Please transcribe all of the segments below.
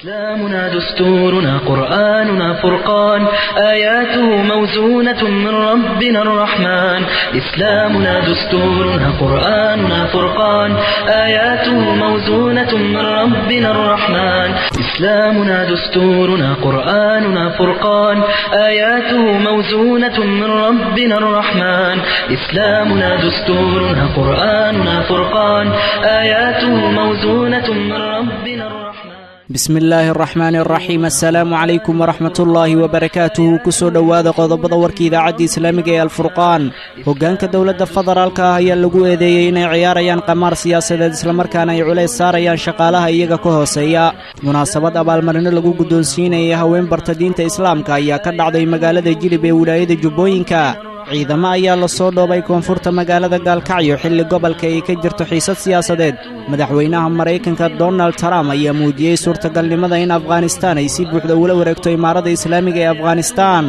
إسلامنا دستورنا قرآننا فرقان آياته موزونة من ربنا الرحمن إسلامنا دستورنا قرآننا فرقان آياته موزونة من ربنا الرحمن إسلامنا دستورنا قرآننا فرقان آياته موزونة من ربنا الرحمن إسلامنا دستورنا قرآننا فرقان آياته موزونة من ربنا الرحمن bismi illaahi araxmaani araxiim assalaamu calaykum waraxmatullaahi wabarakaatuhu kusoo dhowaada qodobada warka idaacadda islaamiga ee alfurqaan hoggaanka dowladda federaalka ah ayaa lagu eedeeyey inay ciyaarayaan qamaar siyaasadeed islamarkaana ay culays saarayaan shaqaalaha iyaga ka hooseeya munaasabad abaalmarino lagu guddoonsiinayay haween barta diinta islaamka ayaa ka dhacday magaalada jilib ee wilaayada jubbooyinka ciidamo ayaa la soo dhoobay koonfurta magaalada gaalkacyo xilli gobolka ay ka jirto xiisad siyaasadeed madaxweynaha maraykanka donald trump ayaa muujiyey suurtagalnimada in afghanistaan ay si buuxda ula wareegto imaarada islaamiga ee afghanistaan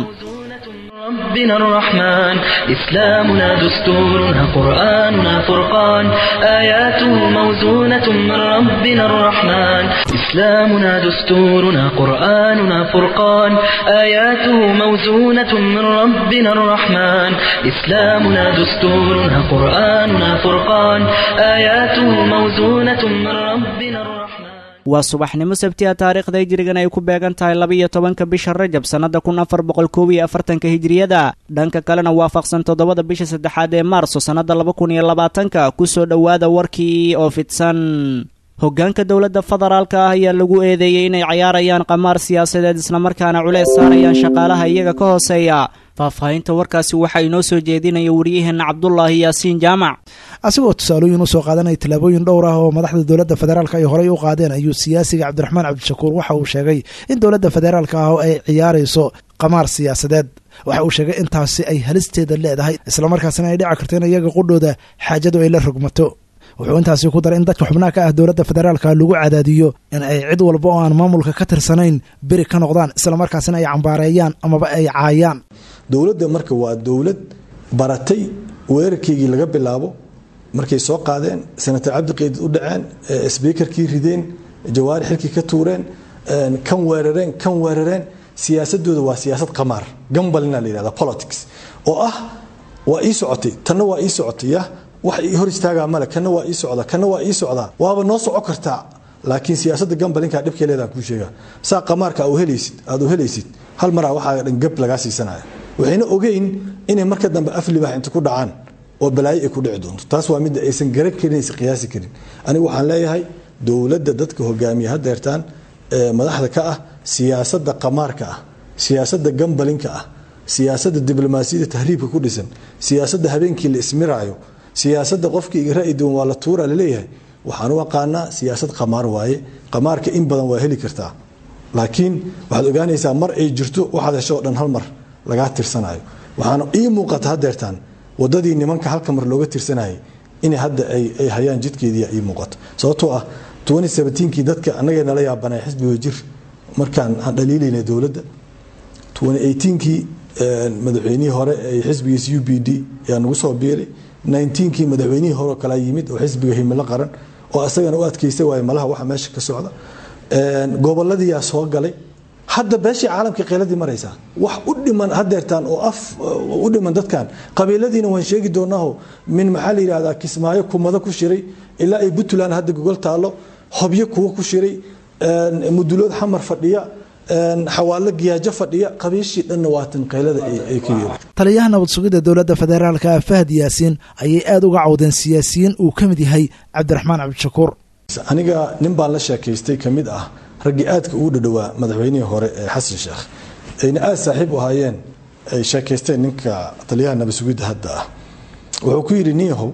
ربنا الرحمن إسلامنا دستورنا قرآننا فرقان آياته موزونة من ربنا الرحمن إسلامنا دستورنا قرآننا فرقان آياته موزونة من ربنا الرحمن إسلامنا دستورنا قرآننا فرقان آياته موزونة من ربنا الرحمن waa subaxnimo sabtiya taariikhda hijrigan ay ku beegan tahay laba-iyo tobanka bisha rajab sannada kun afar boqol koob iyo afartanka hijriyada dhanka kalena waafaqsan toddobada bisha saddexaad ee maarso sannada laba kun iyo labaatanka kusoo dhowaada warkii oo fidsan hoggaanka dowladda federaalka ah ayaa lagu eedeeyey inay cayaarayaan qamaar siyaasadeed islamarkaana culeys saarayaan shaqaalaha iyaga ka hooseeya faahfaahinta warkaasi waxaa inoo soo jeedinaya wariyaheenna cabdulaahi yaasiin jaamac asigoo tusaalooyin usoo qaadanaya tallaabooyin dhowr ah oo madaxda dowladda federaalka ay horey u qaadeen ayuu siyaasiga cabdiraxmaan cabdishakuur waxa uu sheegay in dowladda federaalka ah oo ay ciyaarayso qamaar siyaasadeed waxa uu sheegay intaasi ay halisteeda leedahay islamarkaasina ay dhici karto in iyaga qudhooda xaajadu ay la rogmato wuxuu intaasi ku daray in dadka xubnaha ka ah dowladda federaalka lagu cadaadiyo in ay cid walba oo aan maamulka ka tirsanayn beri ka noqdaan islamarkaasina ay cambaareeyaan amaba ay caayaan dowladda marka waa dowlad baratay weerarkeygii laga bilaabo markay soo qaadeen senator cabdiqeydid u dhaceen sbiikarkii rideen jawaari xilkii ka tuureen kan weerareen kan weerareen siyaasadooda waa siyaasad qamaar gambalina la yihahda politics oo ah waa ii socotay tanna waa ii socotay yah wax ii hor istaagaa male kana waa ii socda kana waa ii socdaa waaba noo soco kartaa laakiin siyaasadda gambalinka dhibkay leedaha kuu sheega saa qamaarka aad u helaysid hal maraa waxaa dhan gab lagaa siisanaya waxayna ogeyn inay marka dambe af libaax inta ku dhacaan oo balaayo ay ku dhici doonto taas waa midda aysan garan karin aysan qiyaasi karin anigu waxaan leeyahay dowladda dadka hogaamiya hadeertaan ee madaxda ka ah siyaasadda qamaarka ah siyaasadda gambalinka ah siyaasadda diblomaasiyadda tahriibka ku dhisan siyaasadda habeenkii la ismiraayo siyaasadda qofkii ra'yi duwan waa la tuura laleeyahay waxaan u aqaanaa siyaasad qamaar waaye qamaarka in badan waa heli kartaa laakiin waxaad ogaanaysaa mar ay jirto waxaad hesho o dhan hal mar lagaa tirsanayo waxaana ii muuqata hadeertaan wadadii nimanka halka mar looga tirsanayay in hadda ay hayaan jidkeedii ii muuqato sababtoo ah kii dadka anagay nala yaabanay xisbiga jir markaan aan dhaliilayna dowladda kii madaxweynihii hore ee xisbigiis u b d yaa nagu soo biiray kii madaxweynihii hore kala yimid oo xisbiga himilo qaran oo asagana u adkeysta waay malaha waxa meesha ka socda goboladiyaa soo galay hadda beeshii caalamka qeyladii maraysaa wax u dhiman hadeertaan oo af u dhiman dadkan qabiiladiina waan sheegi doonaaho min maxaa la yidhahdaa kismaayo kumado ku shiray ilaa ay puntland hadda gogol taalo hobyo kuwo ku shiray mudulood xamar fadhiya xawaalo giyaajo fadhiya qabiishii dhanna waatan qaylada ay ka yeeli taliyaha nabad sugidda dowladda federaalka fahad yaasiin ayay aada uga cawdeen siyaasiyiin uu ka mid yahay cabdiraxmaan cabdishakuur aniga nin baan la sheekaystay ka mid ah raggii aadka ugu dhadhowaa madaxweynihii hore ee xasan sheekh ayna aada saaxiib u ahaayeen ay sheekaysteen ninka taliyaha nabad sugidda hadda ah wuxuu ku yidhi niyahow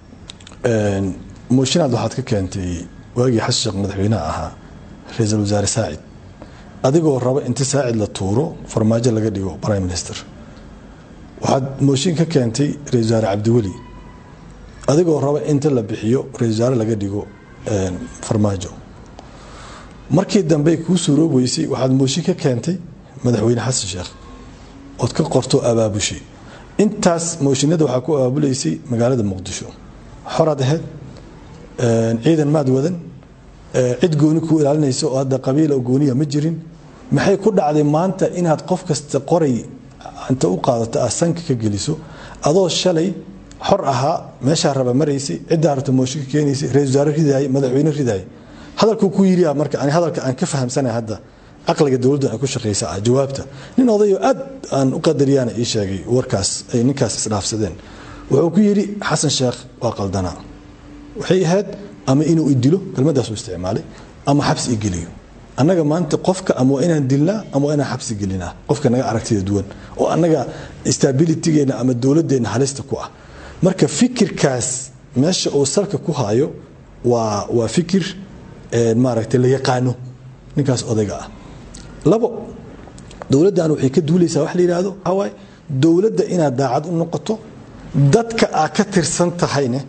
moshinaad waxaad ka keentay waagii xasan sheekh madaxweynaha ahaa ra-iisul wasaare saacid adigoo raba inta saacid la tuuro farmaajo laga dhigo prime minister waxaad mooshin ka keentay ra-isul wasaare cabdiweli adigoo raba inta la bixiyo ra-isul wasaare laga dhigo farmaajo markii dambe kuu suuroob weysay waxaad mooshin ka keentay madaxweyne xasan sheekh ood ka qorto abaabushay intaas mooshinada waxaa ku abaabulaysay magaalada muqdisho xoraad ahayd ciidan maad wadan cid gooni kuu ilaalinaysa oo hadda qabiil oo gooniya ma jirin maxay ku dhacday maanta inaad qof kasta qoray inta u qaadato aad sanka ka geliso adoo shalay xor ahaa meeshaa raba maraysay ciddaa rabta mooshinka keenaysay ra-isul wasaare ridaayay madaxweyne ridaayay hadalkuu ku yidhi marka ani hadalka aan ka fahamsanay hadda caqliga dowladdu ay ku shaqaysa ah jawaabta nin odayo aad aan u qadariyana ii sheegay warkaas ay ninkaas isdhaafsadeen wuxuu ku yidhi xasan sheekh waa qaldanaa waxay ahayd ama inuu idilo kelmadaasu isticmaalay ama xabsi igeliyo annaga maanta qofka ama waa inaan dilnaa ama waa inaan xabsi gelinaa qofka naga aragtida duwan oo annaga stabilitygeena ama dowladdeena halista ku ah marka fikirkaas meesha uu salka ku hayo waa waa fikir maaragtay la yaqaano ninkaas odayga ah labo dowladdan waxay ka duulaysaa wax la yidhaahdo waxaa waaye dowladda inaad daacad u noqoto dadka aad ka tirsan tahayne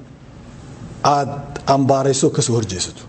aad ambaarayso kasoo horjeesato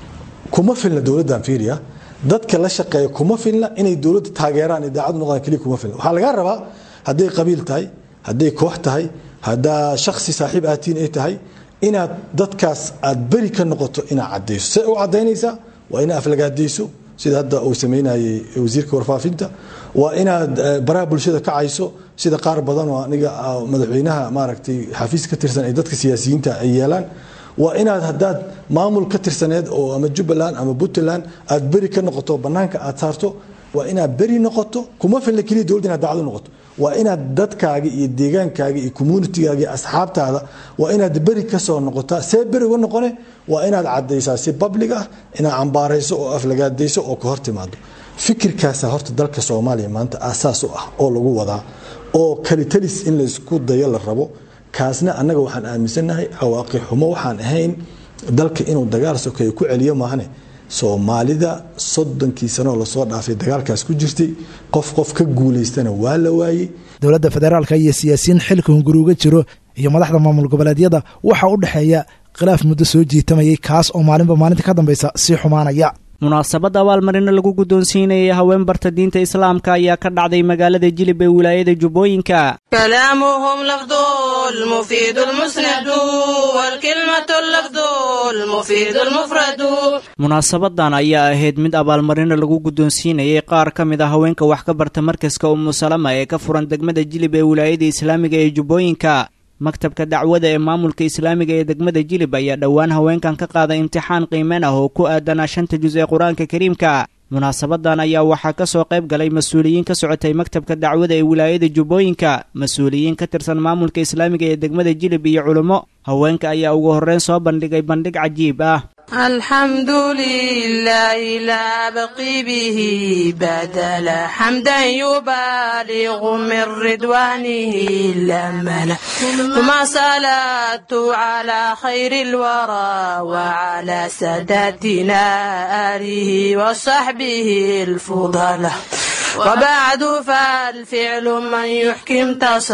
kuma filna dowladdan fiiriya dadka la shaqeeya kuma filna inay dowladda taageeraan daacad u noqdaan keliya kuma filna waxaa lagaa rabaa hadday qabiil tahay hadday koox tahay haddaa shaksi saaxiib aatiin ay tahay inaad dadkaas aad beri ka noqoto inaad cadayso say u cadaynaysaa waa inaad aflagaadayso sida hadda uu samaynayay wasiirka warfaafinta waa inaad baraha bulshada kacayso sida qaar badan oo aniga madaxweynaha maaragtay xafiis ka tirsan ay dadka siyaasiyiinta ay yeelaan waa inaad haddaad maamul ka tirsaneed oo ama jubbaland ama puntland aad beri ka noqoto bannaanka aad saarto waa inaad beri noqoto kuma filna keliya dowladda inaad daacad u noqoto waa inaad dadkaaga iyo deegaankaaga iyo communitigaaga iyo asxaabtaada waa inaad beri ka soo noqotaa see beri uga noqone waa inaad cadaysaa si public ah inaad cambaarayso oo aflagaadayso oo ka hor timaado fikirkaasa horta dalka soomaaliya maanta aasaas u ah oo lagu wadaa oo kalitalis in laysku dayo la rabo kaasna annaga waxaan aaminsannahay cawaaqi xumo waxaan ahayn dalka inuu dagaal sokeeyo ku celiyo maahane soomaalida soddonkii sanoo lasoo dhaafay dagaalkaas ku jirtay qof qof ka guulaystana waa la waayey dowladda federaalka iyo siyaasiyiin xilka hunguri uga jiro iyo madaxda maamul goboleedyada waxaa u dhexeeya khilaaf muddo soo jiitamayay kaas oo maalinba maalinta ka dambaysa sii xumaanaya munaasabadda abaalmarino lagu guddoonsiinayay haween barta diinta islaamka ayaa ka dhacday magaalada jilib ee wilaayada jubbooyinka كلامهم لفظ المفيد المسند والكلمة اللفظ المفيد المفرد munaasabadan ayaa ahayd mid abaalmarino lagu guddoonsiinayay qaar ka mid a haweenka wax ka barta markaska umu salama ee ka furan degmada jilib ee wilaayada islaamiga ee jubbooyinka maktabka dacwada ee maamulka islaamiga ee degmada jilib ayaa dhowaan haweenkan ka qaaday imtixaan qiimeen ah oo ku aadanaa shanta jus ee qur-aanka kariimka munaasabadan ayaa waxaa ka soo qayb galay mas-uuliyiin ka socotay maktabka dacwada ee wilaayada jubbooyinka mas-uuliyiin ka tirsan maamulka islaamiga ee degmada jilib iyo culummo haweenka ayaa ugu horreyn soo bandhigay bandhig cajiib ah الحمد لله لا بقي به بدلا حمدا يبالغ من رضوانه لمنا ثم صلاة على خير الورى وعلى ساداتنا آله وصحبه الفضلاء وبعد فالفعل من يحكم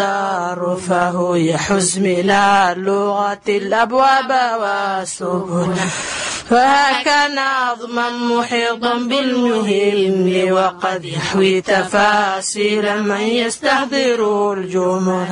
تصرفه يحز من اللغة الأبواب والسبل فهكا نظما محيطا بالمهم وقد يحوي تفاصيل من يستحضر الجمل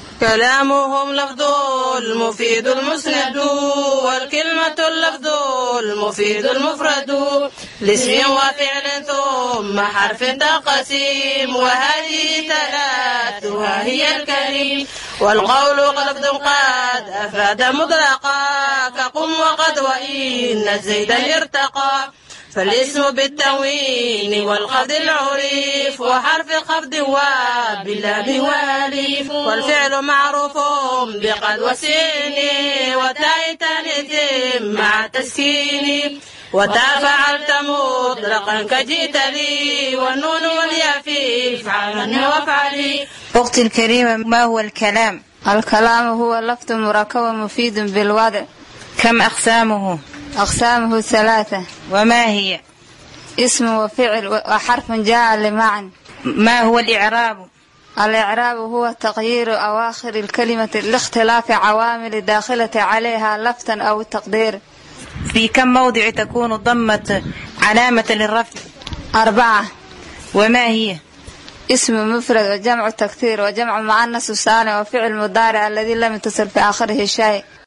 كلامهم لفظ المفيد المسند والكلمة اللفظ المفيد المفرد لاسم وفعل ثم حرف تقسيم وهذه ثلاثها هي الكريم والقول لفظ قد أفاد مطلقا كقم وقد وإن زيدا ارتقى فالاسم بالتنوين والخفض العريف وحرف خفض وباللام والالف والفعل معروف بقد وسين وتاء تانيث مع تسكين وتا فعلت مطلقا كجئت لي والنون والياء في افعلن وافعلي أختي الكريمة ما هو الكلام؟ الكلام هو لفظ مركب مفيد بالوضع كم أقسامه؟ أقسامه ثلاثة وما هي؟ اسم وفعل وحرف جاء لمعنى ما هو الإعراب؟ الإعراب هو تغيير أواخر الكلمة لاختلاف عوامل داخلة عليها لفظا أو تقدير في كم موضع تكون الضمة علامة للرفع أربعة وما هي اسم مفرد وجمع تكثير وجمع مؤنث سالم وفعل مضارع الذي لم يتصل في آخره شيء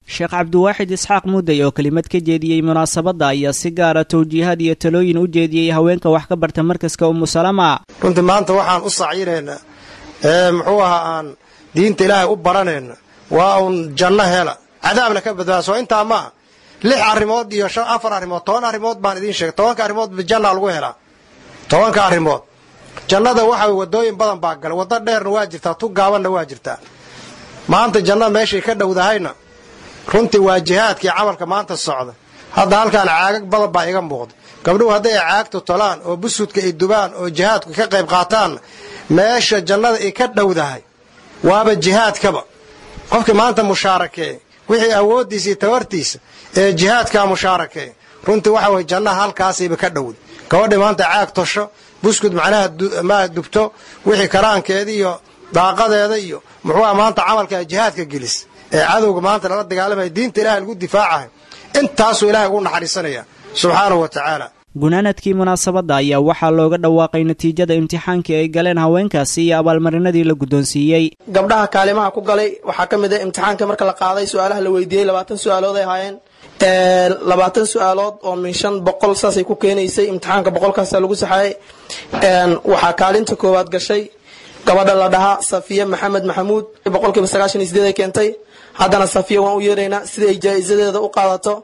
sheekh cabdiwaaxid isxaaq mudday oo kelimad ka jeediyey munaasabadda ayaa si gaara towjiihaad iyo talooyin u jeediyey haweenka wax ka barta markaska umusalama runtii maanta waxaan u sacyinaynaa ee muxuu ahaa aan diinta ilaahay u baranayna waa uun janno hela cadaabna ka badbaada soo intaa maaha lix arrimood iyo shan afar arrimood toban arrimood baan idiin sheegay tobanka arrimood janna lagu helaa tobanka arrimood jannada waxa wadooyin badan baa galay waddo dheerna waa jirtaa tu gaabanna waa jirtaa maanta jannada meeshay ka dhowdahayna runtii waa jihaadkii camalka maanta socda hadda halkaan caagag badan baa iga muuqda gabdhuhu hadday caagtu tolaan oo busudka ay dubaan oo jihaadku ka qayb qaataan meesha jannada ay ka dhowdahay waaba jihaadkaba qofkii maanta mushaarakeey wixii awooddiisa iyo tabartiisa ee jihaadkaa mushaarakeey runtii waxa weye jannaha halkaasayba ka dhowda gabadhii maanta caag tosho buskud macnaha maa dubto wixii karaankeeda iyo daaqadeeda iyo muxuuha maanta camalkaa jihaadka gelis ee cadowga maanta lala dagaalamaya diinta ilahay lagu difaacahay intaasuu ilahay ugu naxariisanaya subxaanahu wa tacaala gunaanadkii munaasabadda ayaa waxaa looga dhawaaqay natiijada imtixaankii ay galeen haweenkaasi iyo abaalmarinadii la guddoonsiiyey gabdhaha kaalimaha ku galay waxaa ka mid ah imtixaanka marka la qaaday su-aalaha la weydiiyey labaatan su-aalood ay ahaayeen labaatan su-aalood oo min shan boqol saasay ku keenaysay imtixaanka boqolkaasa lagu saxaayay waxaa kaalinta koowaad gashay gabadha la dhahaa safiya maxamed maxamuud boqolkiiba sagaashan iyo sideed ay keentay haddana safiya waan u yeeraynaa sida ay jaa-isadeeda u qaadato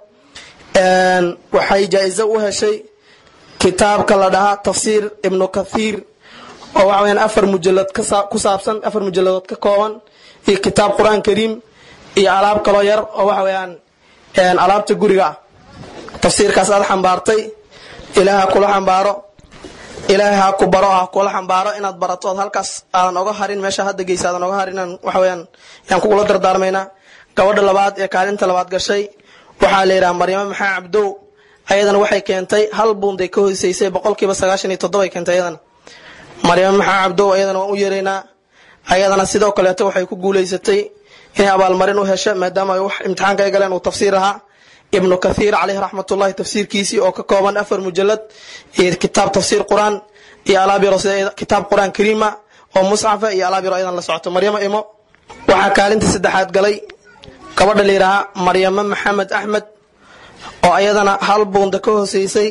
waxay jaa-iso u heshay kitaabka la dhahaa tafsiir ibnu kathiir oo waxa weyaan afar mujalad ku saabsan afar mujaladood ka kooban iyo kitaab qur-aan kariim iyo alaab kaloo yar oo waxa weeyaan alaabta guriga ah tafsiirkaas aad xambaartay ilaaha kula xambaaro ilaahay ha ku baro ha kula xambaaro inaad barato ood halkaas aadan oga harin meesha hadda geysa aadan oga harin waxa weyaan yaan kugula dardaarmaynaa gabadha labaad ee kaalinta labaad gashay waxaa la yidhaha maryamo maxaa cabdow ayadana waxay keentay hal buunday ka hoseysay boqolkiiba sagaashan iyo toddoba keentay ayadana maryamo maxaa cabdow ayadana waan u yeeraynaa ayadana sidoo kaleeto waxay ku guulaysatay inay abaalmarin u hesho maadaama ay wax imtixaanka ay galeen uu tafsiir ahaa ibnu kathiir caleyhi raxmatullahi tafsiirkiisii oo ka kooban afar mujalad iyo kitaab tafsiir qur-aan iyo alaab yaro sida kitaab qur-aan kariima oo musxafa iyo alaab yaro ayadan la socoto maryamo imo waxaa kaalinta saddexaad galay gabadha la yidhaahaa maryamo maxamed axmed oo ayadana hal buunda ka hoseysay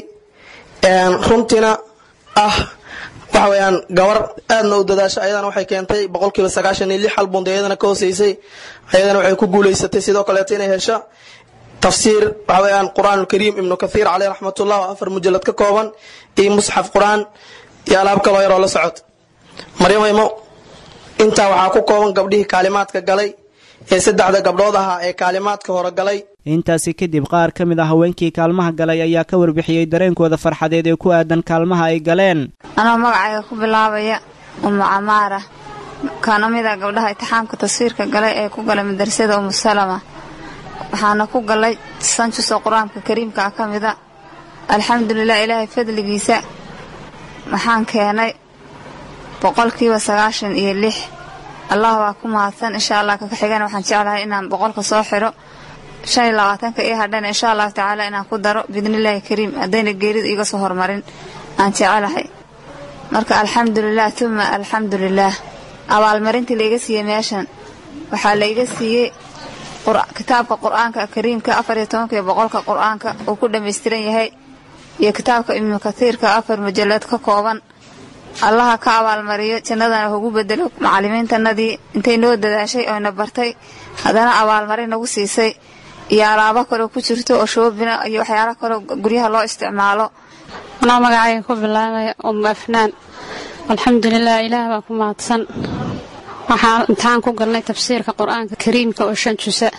runtiina ah waxa weyaan gabar aadna u dadaasha ayadana waxay keentay boqolkiiba sagaashan iyo lix hal buunda ayadana ka hoseysay ayadana waxay ku guulaysatay sidoo kaleeto inay hesho tafsiir waxa weyaan qur-aan ulkariim ibnu kathiir caleyh raxmatullah oo afar mujalad ka kooban iyo musxaf qur-aan iyo alaab kaloo yaroo la socota maryamo intaa waxaa ku kooban gabdhihii kaalimaadka galay ee saddexda gabdhood ahaa ee kaalimaadka hore galay intaasi kadib qaar ka mid ah haweenkii kaalmaha galay ayaa ka warbixiyey dareenkooda farxadeed ee ku aadan kaalmaha ay galeen anoo magacayga ku bilaabaya umu camaara kana mid a gabdhaha itixaamka taswiirka galay ee ku galay madrasada umu salama waxaana ku galay sanjusoo qur-aanka kariimka ah ka mida alxamdulilah ilaahay fadligiisa waxaan keenay boqolkiiba sagaashan iyo lix allah waa ku mahadsan insha allah kaka xigana waxaan jeclahay inaan boqolka soo xiro shan iyo labaatanka ii hadhana insha allahu tacaala inaan ku daro biidnillaahi kariim haddayna geerida iiga soo hormarin aan jecelahay marka alxamdulilah tuma alxamdulilaah abaalmarintii laiga siiyey meeshan waxaa laiga siiyey kitaabka qur-aanka kariimka afar iyo tobankiiyo boqolka qur-aanka uu ku dhammaystiran yahay iyo kitaabka ibnu kathiirka afar mujalad ka kooban allaha ka abaalmariyo jannadana ugu bedelo macalimiintanadii intay noo dadaashay oyna bartay haddana abaalmarin nagu siisay iyo alaabo kaloo ku jirto oo shoobina iyo waxyaala kaloo guryaha loo isticmaalo anaa magacayga ku bilaabaya umu afnaan alxamdulilah ilaah baa ku mahadsan waxaan imtixaan ku galnay tafsiirka qur-aanka kariimka oo shan jusa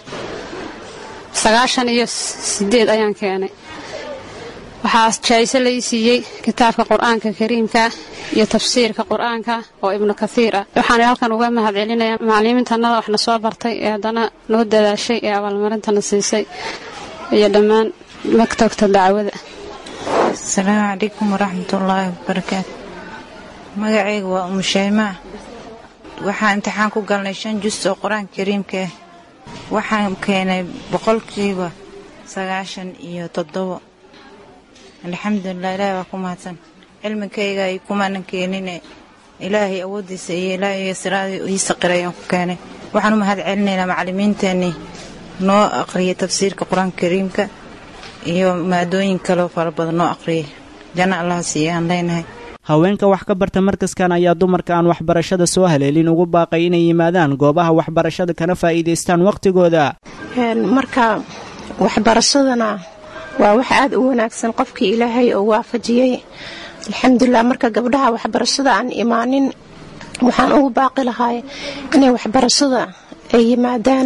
sagaashan iyo sideed ayaan keenay waxaa jaa'iso lai siiyey kitaabka qur-aanka kariimka iyo tafsiirka qur-aanka oo ibnu kathiir ah waxaan halkan uga mahad celinayaa macalimiintannada waxna soo bartay ee haddana noo dadaashay ee abaalmarintana siisay iyo dhammaan maktabka dacwada asalaamu calaykum waraxmatullaahi wabarakaatu magacayga waa umushaymaa waxaan imtixaan ku galnay shan jus oo qur-aanka kariimka ah waxaan keenay boqolkiiba sagaashan iyo toddobo alxamdulilah ilaahay waa ku mahadsan cilmigayga ay kumaanan keenine ilaahay awooddiisa iyo ilaahay siraadii ii saqiray aan ku keenay waxaan u mahad celinaynaa macallimiinteennii noo aqriya tafsiirka qur-aanka kariimka iyo maadooyin kaleo fara badan noo aqriya janno allaha siiya aan leenahay haweenka wax ka barta markaskan ayaa dumarka aan waxbarashada soo haleelin ugu baaqay inay yimaadaan goobaha waxbarashada kana faa'iidaystaan wakhtigooda marka waxbarashadana waa wax aada u wanaagsan qofkii ilaahay oo waafajiyey alxamdulilah marka gabdhaha waxbarashada aan imaanin waxaan ugu baaqi lahay inay waxbarashada ay yimaadaan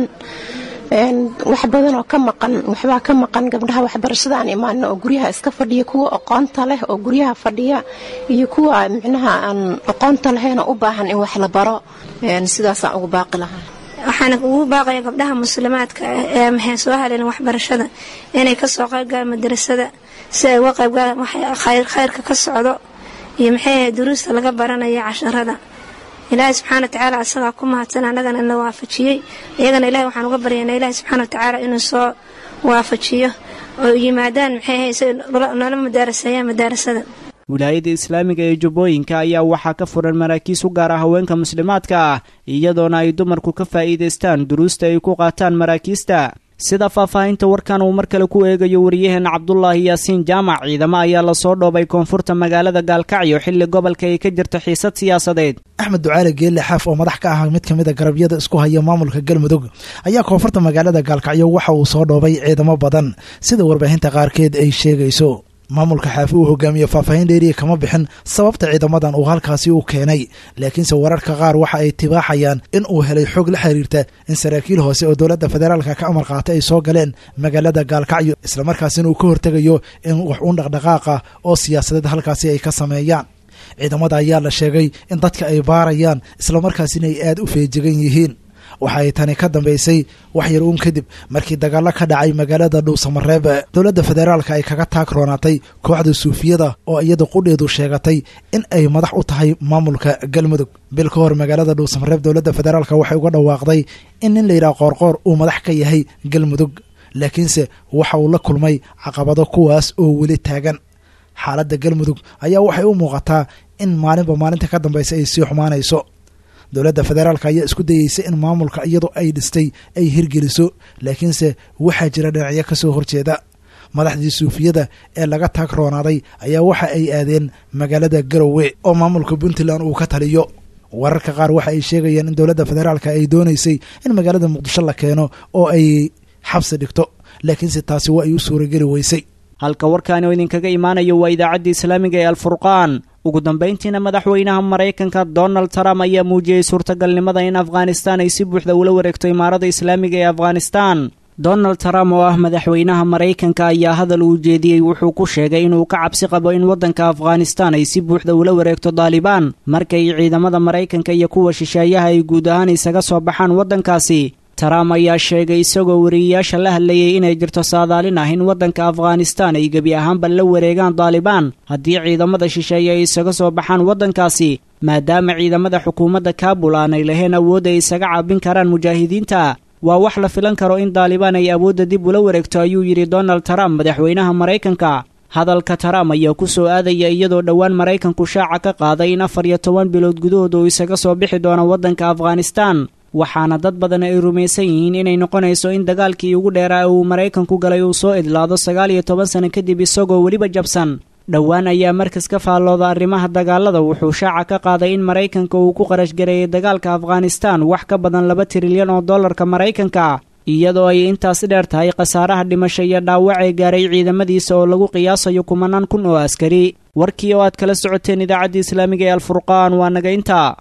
wax badan oo ka maqan waxbaa ka maqan gabdhaha waxbarashada aan imaanin oo guryaha iska fadhiya kuwa aqoonta leh oo guryaha fadhiya iyo kuwa micnaha aan aqoonta lahayn oo u baahan in wax la baro sidaasaan ugu baaqi lahaa waxaana ugu baaqaya gabdhaha muslimaadka ee maxay soo haleelin waxbarashada inay kasoo qaybgalaan madarasada si ay uga qaybgalaan khayrka ka socdo iyo maxay ahayd duruusta laga baranaya casharada ilaahay subxaana watacaala asagaa ku mahadsan annagana na waafajiyey iyagana ilahay waxaan uga baryaynaa ilaahay subxaana watacaala inuu soo waafajiyo oo yimaadaan maxay ahayd si noola madaaraseeyaan madaarasada wilaayada islaamiga ee jubbooyinka ayaa waxaa ka furan maraakiis u gaara haweenka muslimaadka ah iyadoona ay dumarku ka faa'iidaystaan duruusta ay ku qaataan maraakiista sida faahfaahinta warkan uu mar kale ku eegayo wariyaheenna cabdulaahi yaasiin jaamac ciidamo ayaa lasoo dhoobay koonfurta magaalada gaalkacyo xilli gobolka ay ka jirta xiisad siyaasadeed axmed ducaale geelle xaaf oo madax ka ah mid ka mid a garabyada isku haya maamulka galmudug ayaa koonfurta magaalada gaalkacyo waxa uu soo dhoobay ciidamo badan sida warbaahinta qaarkeed ay sheegayso maamulka xaafi uu hogaamiye faahfaahin dheeriya kama bixin sababta ciidamadan uu halkaasi u keenay laakiinse wararka qaar waxa ay tibaaxayaan in uu helay xog la xiriirta in saraakiil hoose oo dowladda federaalka ka amar qaatay ay soo galeen magaalada gaalkacyo islamarkaasina uu ka hortegayo in wax uun dhaqdhaqaaqa oo siyaasadeed halkaasi ay ka sameeyaan ciidamada ayaa la sheegay in dadka ay baarayaan islamarkaasina ay aada u feejigan yihiin waxa ay tani ka dambaysay wax yar uun kadib markii dagaallo ka dhacay magaalada dhuusamareeb dowladda federaalka ay kaga taag roonaatay kooxda suufiyada oo iyada qudheedu sheegatay in ay madax u tahay maamulka galmudug bil ka hor magaalada dhuusamareeb dowladda federaalka waxay uga dhawaaqday in nin layidhaha qoorqoor uu madax ka yahay galmudug laakiinse waxa uu la kulmay caqabado kuwaas oo weli taagan xaaladda galmudug ayaa waxay u muuqataa in maalinba maalinta ka dambaysa ay sii xumaanayso dowladda federaalka ayaa isku dayeysa in maamulka iyadoo ay dhistay ay hirgeliso laakiinse waxaa jira dhinacyo ka soo horjeeda madaxdii suufiyada ee laga taag roonaaday ayaa waxa ay aadeen magaalada garowe oo maamulka puntland uu ka taliyo wararka qaar waxa ay sheegayaan in dowladda federaalka ay doonaysay in magaalada muqdisho la keeno oo ay xabsi dhigto laakiinse taasi waa ay u suurageli weysay halka warkaani oo idinkaga imaanayo waa idaacadda islaamiga ee alfurqaan ugu dambayntiina madaxweynaha maraykanka donald trump ayaa muujiyey suurtagalnimada in afghanistan ay si buuxda ula wareegto imaarada islaamiga ee afghanistan donald trump oo ah madaxweynaha maraykanka ayaa hadal uu jeediyey wuxuu ku sheegay inuu ka cabsi qabo in waddanka afghanistan ay si buuxda ula wareegto daalibaan markay ciidamada maraykanka iyo kuwa shisheeyaha ay guud ahaan isaga soo baxaan waddankaasi trump ayaa sheegay isagoo wariyeyaasha la hadlayay inay jirto saadaalin ah in waddanka afghanistan ay gebi ahaanba la wareegaan daalibaan haddii ciidamada shisheeye ay isaga soo baxaan waddankaasi maadaama ciidamada xukuumadda kaabul aanay lahayn awood ay isaga caabin karaan mujaahidiinta waa wax la filan karo in daalibaan ay awoodda dib ula wareegto ayuu yidhi donald trump madaxweynaha maraykanka hadalka trump ayaa ku soo aadaya iyadoo dhowaan maraykanku shaaca ka qaaday in afar iyo toban bilood gudahood uu isaga soo bixi doono waddanka afghanistan waxaana dad badan ay rumaysan yihiin inay noqonayso in dagaalkii ugu dheeraa uu maraykanku galay uu soo idlaado sagaal iyo toban sano kadib isagoo weliba jabsan dhowaan ayaa markas ka faallooda arrimaha dagaalada wuxuu shaaca ka qaaday in maraykanka uu ku qarash gareeyay dagaalka afghanistan wax ka badan laba trilyan oo dollarka maraykanka iyadoo ay intaas dheer tahay khasaaraha dhimasho iyo dhaawac ee gaaray ciidamadiisa oo lagu qiyaasayo kumanaan kun oo askari warkii oo aad kala socoteen idaacadda islaamiga ee alfurqaan waa naga intaa